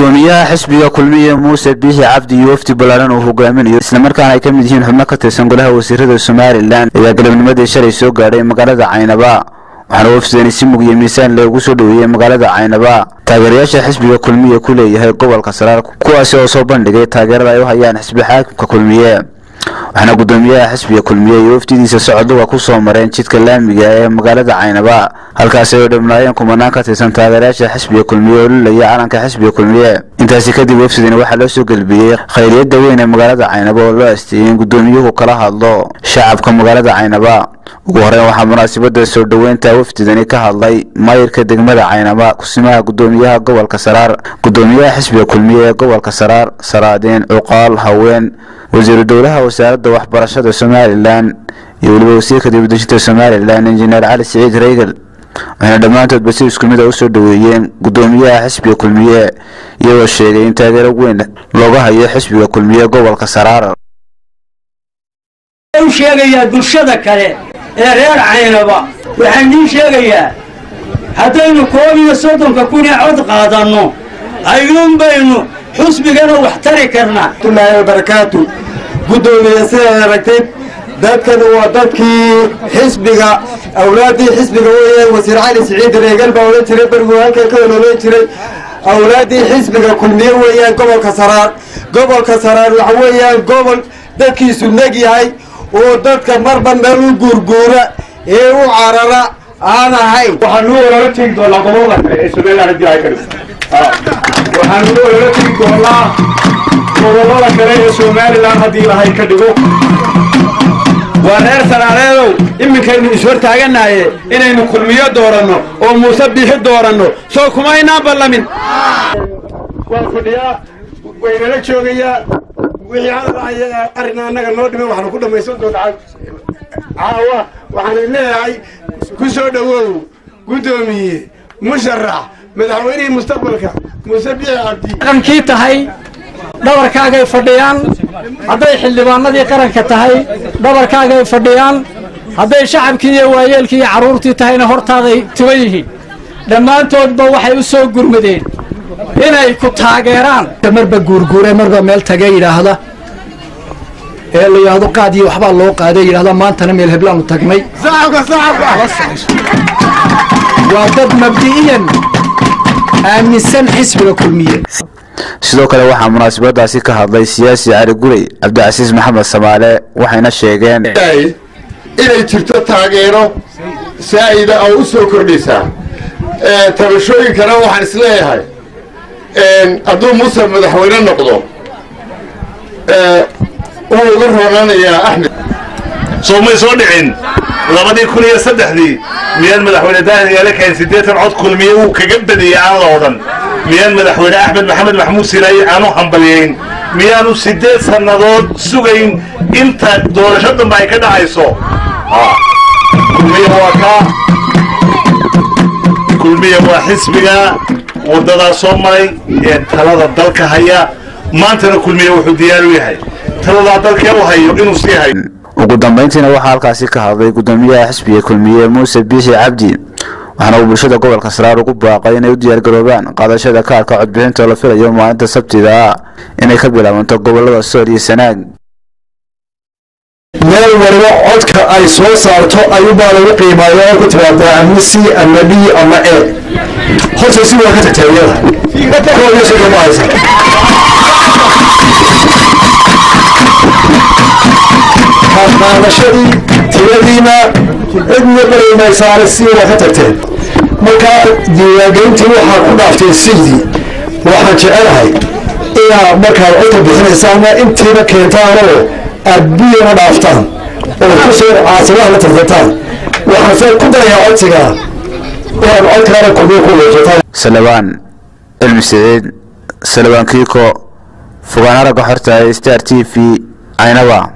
gudoomiyaha xisbiga kulmiye muuse biixi cabdi iyo wafdi ballaaran uu hogaaminayo islamarkaana ay ka mid yihiin xubno ka tirsan golaha wasiirada somalilan ayaa galabnimadii shalay soo gaadhay magaalada caynaba waxaana wafdani si mug iyo miisaan loogu soo dhoweeyey magaalada caynaba taageerayaasha xisbiga kulmiye ku leeyahay gobolka saraar kuwaasi oo soo bandhigay taageerada ay u hayaan xisbi xaakimka kulmiye waxaana gudoomiyaha xisbiga kulmiye iyo wafdidiisa socodluga ku soo mareen jidka laamiga ee magaalada caynaba halkaasi ay dhamnaayeen kumanaan ka tirsan taageerayaasha xisbiga kulmiye oo lulaya calanka xisbiga kulmiye intaasi kadib wafdidani waxaa loo soo gelbiyey khayriyada weyn ee magaalada caynaba oo loo asteeyey in gudoomiyuhu kala hadlo shacabka magaalada caynaba ugu horeyn waxaa munaasabada soo dhoweynta wafdidani ka hadlay maayirka degmada caynaba kusimaha gudoomiyaha gobolka saraar gudoomiyaha xisbiga kulmiye ee gobolka saraar saraadeen cuqaal haween wasiiru dowlaha wasaaradda waxbarashada somalilan iyo weliba wasiirka dibadejinta somalilan injineer cali siciid reygel waxayna dhammaantoodba si isku mid a usoo dhoweeyeen gudoomiyaha xisbiga kulmiye iyagoo sheegay in taageero weyn looga hayo xisbiga kulmiye gobolka saraar u sheegayaa bulshada kale ee reer caynaba waxaan idiin sheegayaa haddaynu koob iyo soddonka kun ee cod qaadanno ayuun baynu xusbigana wax tari karnaa watullaahi wabarakaatu guddoomiye sidaad aragtay dadkani waa dadkii xisbiga awlaaddii xisbiga weeyaan wasiir cali siciid reegal baa odhan jiray bergu halkan ka oloolan jiray awlaaddii xisbiga kulmiye weeyaan gobolka saraar gobolka saraar waxa weeyaan gobol dadkiisu neg yahay oo dadka marba meel u guurguura ee u carara aan ahayn waxaanu olala tegi doonaa gobolada kale ee somaliland haddii ay ka dhigto waxaanu olala tegi doonaa gobolada kale ee somaliland haddii ilahay ka dhigo waa reer saraareedow iminkaynu ishortaaganaye inaynu kulmiyo dooranno oo muuse biixi dooranno soo kumaynaan ballamin waan fadhiyaa waynala joogayaa wixii hadalaya arrin annaga noo dhimay waxaanu ku dhammaysan doonaa caawa waxaanu leeyahay ku soo dhowow guddoomiye musharax madaxweynihii mustaqbalka muuse biixi cabdi qarankii tahay dhabarkaagay fadhiyaan hadday xildhibaanadii qaranka tahay dhabarkaagay fadhiyaan hadday shacabkii iyo waayeelkii iyo carruurtii tahayna hortaaday tuban yihiin dhammaantoodba waxay u soo gurmadeen inay ku taageeraan marba guurguure marba meel tagee yidhaahda ee la yidhaahdo qaad iyo waxbaa loo qaaday yidhahda maantana meel heblaanu tagnay waa dad mabdi'iyan aaminsan xisbiga kulmiye sidoo kale waxaa munaasabadaasi ka hadlay siyaasi cali gurey cabdicasiis maxamed samaale waxayna sheegeen inay jirto taageero saa'ida oo u soo kordhaysaa tabashooyinkana waxaan isleeyahay hadduu muuse madaxweyne noqdo wuu uga roonanayaa axmed soo may soo dhicin labadii kun iyo saddexdii miyaan madaxweyne daahir yaale kahayn siddeetan cod kulmiye uu kaga badiyey aan la odhan miyaan madaxweyne axmed maxamed maxmuud silaaye aanu hambalyayn miyaanu siddeed sannadood sugayn inta doorasho dambe ay ka dhacayso kulmiye waa kaa kulmiye waa xisbiga waddadaa soo maray ee talada dalka haya maantana kulmiye wuxuu diyaar u yahay taladaa dalkee u hayo inuu sii hayo ugu dambayntiina waxaa halkaasi ka hadlay gudoomiyaha xisbiga kulmiye muuse biixi cabdi waxaana uu bulshada gobolka saraar ugu baaqay inay u diyaargaroobaan qaadashada kaarka codbixinta oo la filayo maalinta sabtida ah inay ka bilaabanto gobolada sool iyo sanaag meel waliba codka ay soo saarto ayuubaa lagu qiimaayo oo ku timaadaa ama c ama d ama e horta si waa ka tagtaa iyada koob iyo soddon ma haysa qaadashadii tiradiina cidna baraymaysaane si waa ka tagteen marka diiwaangelintii waxaa ku dhaaftay sidii waxaan jecelahay inaad markaad codka bixinaysaana intiiba keentaanoo aad biyana dhaaftaan oo kusoo caasimaha la tartantaan waxaase ku darayaa codsiga inaad codkaana kulmiyo ku weejataan salabaan cilmi siciid salabaan kiiko fogaan aragga xorta star t v caynaba